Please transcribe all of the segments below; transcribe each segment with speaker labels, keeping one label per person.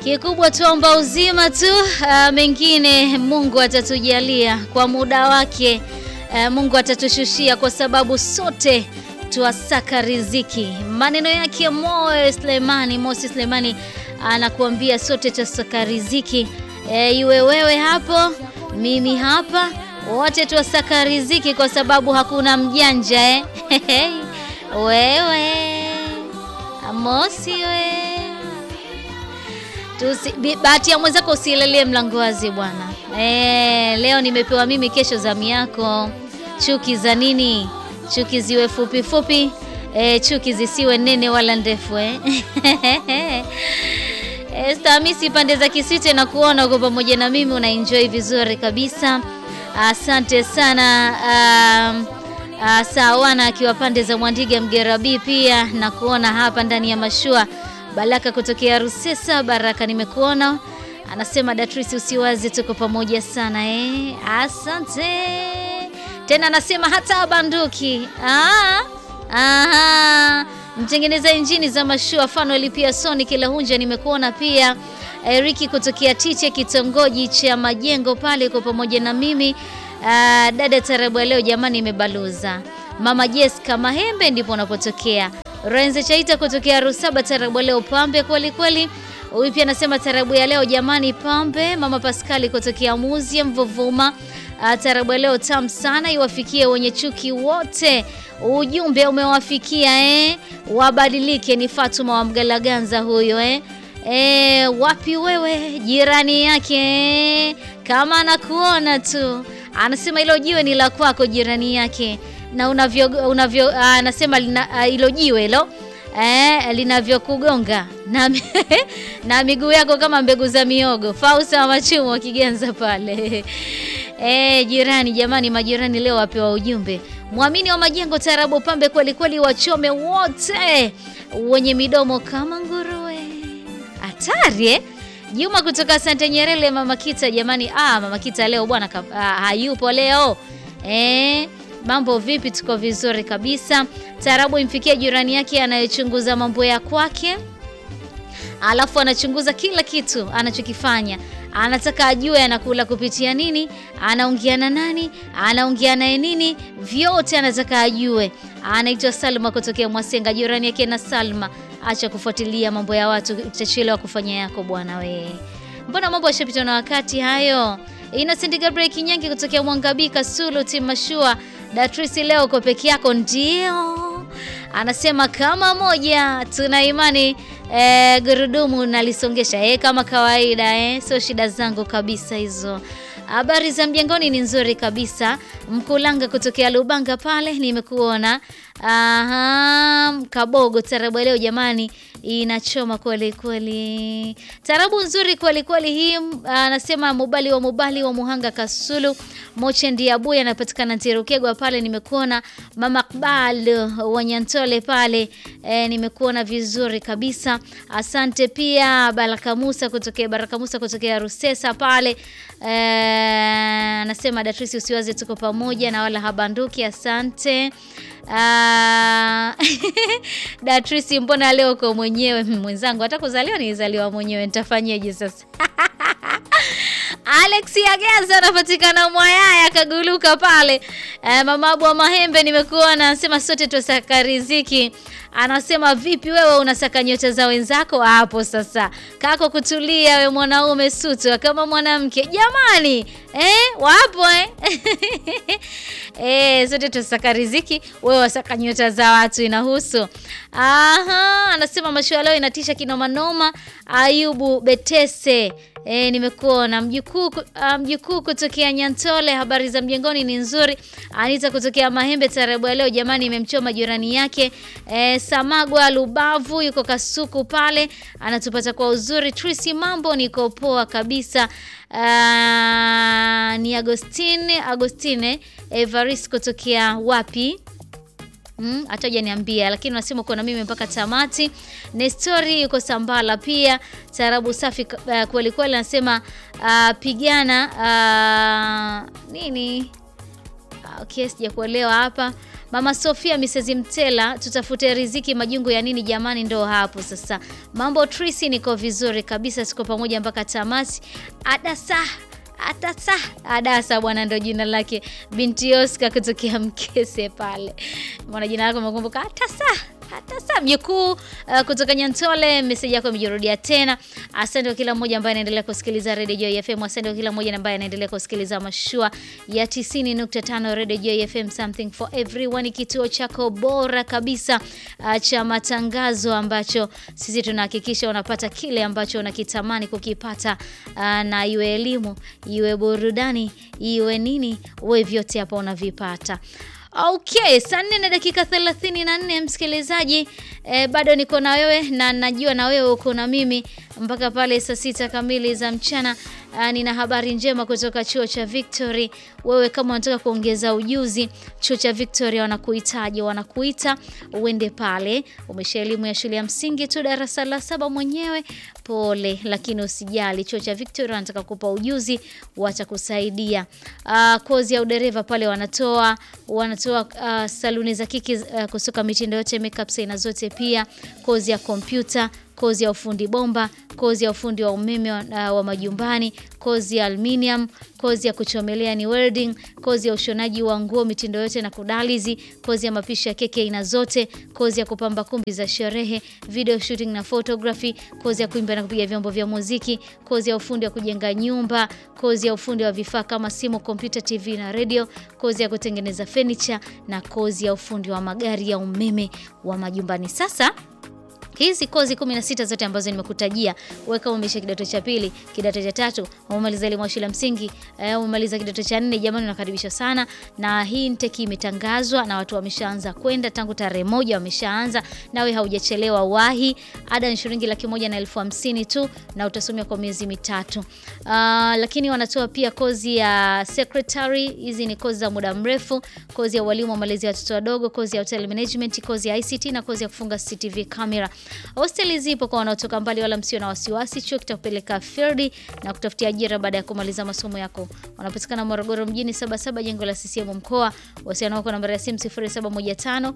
Speaker 1: Kikubwa tuomba uzima tu, uh, mengine Mungu atatujalia kwa muda wake. Uh, Mungu atatushushia kwa sababu sote tuwasaka riziki. Maneno yake Mo Sulemani, Mosi Sulemani anakuambia sote tuwasaka riziki. E, iwe wewe hapo, mimi hapa, wote tuwasaka riziki kwa sababu hakuna mjanja eh? Wewe Mosi we Tusi, bahati ya mwenzako usilalie mlango wazi bwana. E, leo nimepewa mimi, kesho zamu yako. Chuki za nini? Chuki ziwe fupi fupi, e, chuki zisiwe nene wala ndefu eh? E, Stamisi pande za Kisite na kuona uko pamoja na mimi unaenjoy vizuri kabisa. Asante sana. Um, uh, Sawana akiwa pande za Mwandiga Mgerabi pia na kuona hapa ndani ya mashua Baraka kutokea Rusesa. Baraka, nimekuona. Anasema Datrisi, usiwazi, tuko pamoja sana eh. Asante tena. Anasema hata banduki ah, aha. Mtengeneza injini za mashua Fanuel pia Soni kila hunja, nimekuona pia. Eriki kutokea Tiche kitongoji cha Majengo pale, uko pamoja na mimi. Uh, dada tarabu leo jamani, imebaluza Mama Jessica Mahembe ndipo unapotokea Renze Chaita kutokea Rusaba, tarabu leo pambe kweli kweli. Huyu pia anasema tarabu ya leo jamani, pambe. Mama Paskali kutokea Muzia Mvuvuma, tarabu leo tam sana, iwafikie wenye chuki wote. Ujumbe umewafikia eh, wabadilike. Ni Fatuma wa Mgalaganza huyo eh. E, wapi wewe jirani yake eh? Kama anakuona tu anasema hilo jiwe ni la kwako jirani yake na unavyo unavyo anasema hilo uh, jiwe hilo eh, linavyokugonga na, na miguu yako kama mbegu za miogo. Fausa wa machumo wakigenza pale eh, jirani jamani, majirani leo wapewa ujumbe. Mwamini wa majengo tarabu pambe kweli kweli, wachome wote wenye midomo kama nguruwe. Hatari eh? Juma kutoka Sante Nyerere, mama Kita jamani. Ah, mama Kita leo bwana ah, hayupo leo eh. Mambo vipi? Tuko vizuri kabisa. Tarabu imfikia jirani yake anayechunguza mambo ya kwake, alafu anachunguza kila kitu anachokifanya, anataka ajue anakula kupitia nini, anaongea na nani, anaongea naye nini, vyote anataka ajue. Anaitwa Salma kutokea Mwasenga, jirani yake na Salma. Acha kufuatilia mambo ya watu, utachelewa kufanya yako bwana we. Mbona mambo yashapitwa na wakati hayo. Innocent Gabriel Kinyangi kutokea Mwangabika Sulu Timashua Datrisi, leo uko peke yako? Ndio, anasema kama moja, tuna imani e, gurudumu nalisongesha e, kama kawaida e, sio shida zangu kabisa hizo. Habari za mjengoni ni nzuri kabisa. Mkulanga kutokea Lubanga pale nimekuona. Aha, Kabogo tarabu leo jamani inachoma kweli kweli, tarabu nzuri kweli kweli hii. Anasema Mubali wa Mubali wa Muhanga Kasulu Moche Ndiabuya anapatikana Ntirukegwa pale nimekuona. Mama Kbal wa Nyantole pale e, nimekuona vizuri kabisa, asante. Pia Baraka Musa kutokea Baraka Musa kutokea Rusesa pale e, anasema Datrisi usiwaze, tuko pamoja na wala habanduki, asante. Uh, Datrisi, mbona leo uko mwenyewe? Mwenzangu hata kuzaliwa nilizaliwa mwenyewe, nitafanyeje sasa? Alex Ageza anapatikana Mwayaya akaguluka pale. Uh, mama Abu wa Mahembe nimekuona, anasema sote tusaka riziki. Anasema vipi wewe unasaka nyota za wenzako hapo sasa? Kako kutulia we mwanaume sutu kama mwanamke. Jamani, eh, wapo eh? Eh, sote tusaka riziki, wewe wasaka nyota za watu inahusu. Aha, anasema mashua leo inatisha kinoma noma. Ayubu Betese E, nimekuona mjukuu mjukuu kutokea Nyantole. Habari za mjengoni ni nzuri. Anita kutokea Mahembe tarabu ya leo jamani, imemchoma jirani yake. E, Samagwa Lubavu yuko Kasuku pale anatupata kwa uzuri. Trisi, mambo niko poa kabisa. Uh, ni Agostine Agostine Evaris kutokea wapi? Mm, hata niambia lakini unasema uko na mimi mpaka tamati. Nestori yuko Sambala pia. Tarabu safi uh, kweli kweli anasema uh, pigana uh, nini? Uh, okay, sijakuelewa hapa. Mama Sofia Mrs Mtela, tutafute riziki majungu ya nini jamani, ndo hapo sasa. Mambo Trisi, niko vizuri kabisa, tuko pamoja mpaka tamati. Adasa Atasa Adasa bwana, ndo jina lake, binti Oscar kutokea Mkese pale. Mbona jina lako umekumbuka? Atasa Atasa mjukuu uh, kutoka Nyantole. Meseji yako imejirudia tena. Asante kwa kila mmoja ambaye anaendelea kusikiliza Radio Joy FM. Asante kwa kila mmoja ambaye anaendelea kusikiliza mashua ya 90.5 Radio Joy FM, something for everyone, kituo chako bora kabisa uh, cha matangazo ambacho sisi tunahakikisha unapata kile ambacho unakitamani kukipata, uh, na iwe elimu iwe burudani iwe nini, we vyote hapa unavipata. Okay, saa nne na dakika 34 msikilizaji, eh, bado niko na wewe na najua na wewe uko na mimi mpaka pale saa sita kamili za mchana. Uh, nina habari njema kutoka chuo cha Victory. Wewe kama unataka kuongeza ujuzi, chuo cha Victory wanakuhitaji, wanakuita uende pale. Umesha elimu ya shule ya msingi tu darasa la saba mwenyewe, pole, lakini usijali, chuo cha Victory wanataka kupa ujuzi, watakusaidia. Uh, kozi ya udereva pale wanatoa wanatoa uh, saluni za kiki uh, kusuka mitindo yote, makeup aina zote, pia kozi ya kompyuta kozi ya ufundi bomba, kozi ya ufundi wa umeme wa, uh, wa majumbani, kozi ya aluminium, kozi ya kuchomelea ni welding, kozi ya ushonaji wa nguo mitindo yote na kudalizi, kozi ya mapishi ya keki aina zote, kozi ya kupamba kumbi za sherehe, video shooting na photography, kozi ya kuimba na kupiga vyombo vya muziki, kozi ya ufundi wa kujenga nyumba, kozi ya ufundi wa vifaa kama simu, kompyuta, TV na radio, kozi ya kutengeneza furniture na kozi ya ufundi wa magari ya umeme wa majumbani. Sasa hizi kozi 16 zote ambazo nimekutajia, wewe kama umesha kidato cha pili, kidato cha tatu, umemaliza elimu ya shule ya msingi, eh, umemaliza kidato cha nne, jamani unakaribishwa sana. Na hii intake imetangazwa na watu wameshaanza kwenda tangu tarehe moja wameshaanza, nawe haujachelewa wahi. Ada ni shilingi laki moja na elfu hamsini tu na utasomea kwa miezi mitatu. Uh, lakini wanatoa pia kozi ya secretary, hizi ni kozi za muda mrefu, kozi ya walimu wa malezi ya watoto wadogo, kozi ya hotel management, kozi ya ICT na kozi ya kufunga CCTV camera. Hosteli zipo kwa wanaotoka mbali, wala msio na wasiwasi. Chuo kitakupeleka field na kutafutia ajira baada ya kumaliza masomo yako. Wanapatikana Morogoro mjini, sabasaba jengo la CCM mkoa. Wasiliana wako nambari ya simu 0715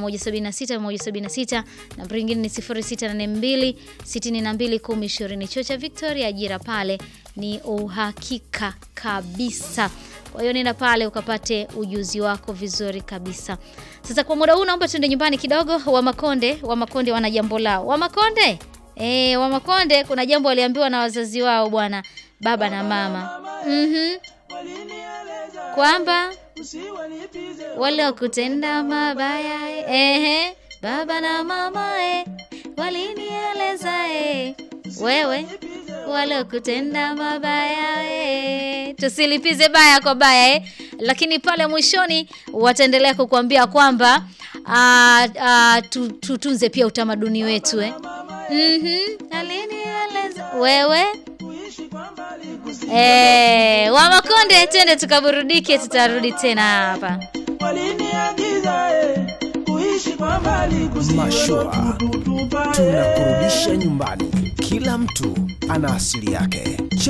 Speaker 1: 176 176, nambari nyingine ni 0682 62 1020. Chuo cha Victoria, ajira pale ni uhakika kabisa. Kwa hiyo nenda pale ukapate ujuzi wako vizuri kabisa. Sasa kwa muda huu naomba tuende nyumbani kidogo. Wa Makonde, wa Makonde wana jambo lao. Wa Makonde, eh, wa Makonde kuna jambo waliambiwa na wazazi wao bwana, baba na mama. Mhm. Kwamba wale wakutenda mabaya, ehe, baba na mama eh, walinieleza eh, wewe wale kutenda mabaya eh. Tusilipize baya kwa baya eh. Lakini pale mwishoni wataendelea kukuambia kwamba tutunze pia utamaduni wetu eh. Mhm. Alinieleza wewe eh, wa Makonde, twende tukaburudike, tutarudi tena hapa.
Speaker 2: Mashua tunakurudisha nyumbani. Kila mtu ana asili yake.